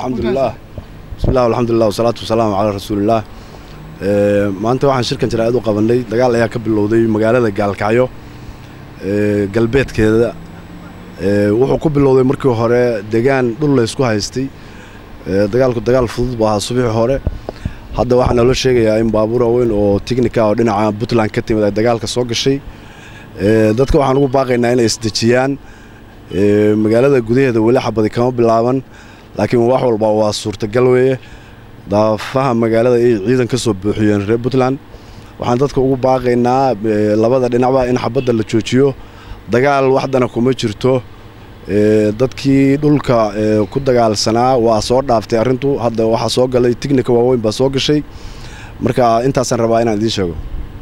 alxamdulilah bismillah alxamdulilah wasalaatu wasalaamu calaa rasuulillaah maanta waxaan shirkan jaraa'id u qabanay dagaal ayaa ka bilowday magaalada gaalkacyo galbeedkeeda wuxuu ku bilowday markii hore degaan dhul laysku haystay dagaalku dagaal fudud buu ahaa subiixi hore hadda waxaa naloo sheegayaa in baabuur waaweyn oo tignika oo dhinaca puntland ka timid ay dagaalka soo gashay dadka waxaan ugu baaqaynaa inay isdejiyaan magaalada gudaheeda weli xabadi kama bilaaban laakiin wax walba waa suurtagal weeye daafaha magaalada ay ciidan ka soo buuxiyeen reer puntland waxaan dadka ugu baaqaynaa labada dhinacba in xabadda la joojiyo dagaal waxdana kuma jirto dadkii dhulka ku dagaalsanaa waa soo dhaaftay arrintu hadda waxaa soo galay tignika waaweyn baa soo gashay marka intaasaan rabaa inaan idiin sheego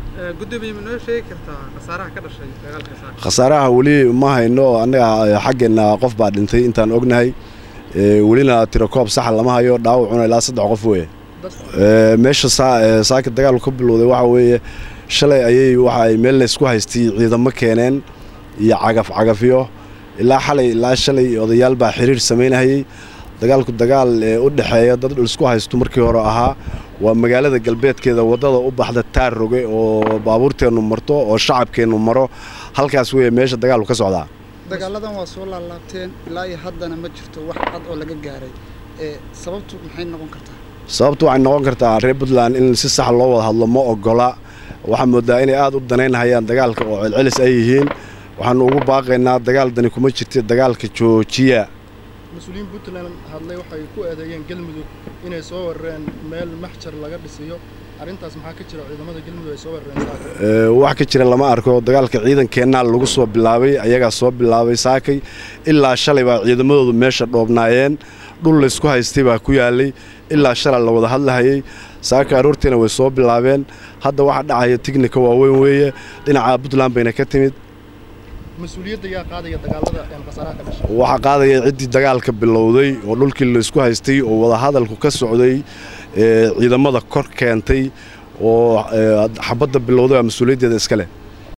khasaaraha weli ma hayno annaga xaggeenna qof baa dhintay intaan ognahay welina tirakoob saxa lama hayo dhaawacuna ilaa saddex qof weeye meesha saaka dagaalku ka bilowday waxaa weeye shalay ayay waxaay meel laysku haystay ciidamo keeneen iyo cagaf cagafyo ilaa xalay ilaa shalay odayaal baa xiriir samaynahayey dagaalku dagaal u dhexeeya dad isku haysto markii hore ahaa waa magaalada galbeedkeeda waddada u baxda taar roge oo baabuurteennu marto oo shacabkeennu maro halkaas weeye meesha dagaalku ka socdaa dagaaladan waa soo laalaabteen ilaa iyo haddana ma jirto wax cad oo laga gaaray sababtu maxay noqon kartaa sababtu waxay noqon kartaa reer puntland in si sax loo wada hadlo ma ogola waxaa moodaa inay aad u danaynhayaan dagaalka oo celcelis ay yihiin waxaanu ugu baaqaynaa dagaal dani kuma jirta dagaalka joojiya mas-uuliyiin puntland hadlay waxay ku eedeeyeen galmudug inay soo warareen meel maxjar laga dhisiyo arrintaas maxaa ka jira ciidamada galmudug ay soo warareen wax ka jira lama arko dagaalka ciidankeennaa lagu soo bilaabay ayagaa soo bilaabay saakay ilaa shalay baa ciidamadoodu meesha dhoobnaayeen dhul laysku haystay baa ku yaalay ilaa shalay la wada hadlahayay saaka aroortiina way soo bilaabeen hadda waxaa dhacaya tignika waaweyn weeye dhinaca puntland bayna ka timid waxaa qaadaya ciddii dagaalka bilowday oo dhulkii laysku haystay oo wadahadalku ka socday ciidamada kor keentay oo xabadda bilowday waa mas-uuliyaddeeda iska leh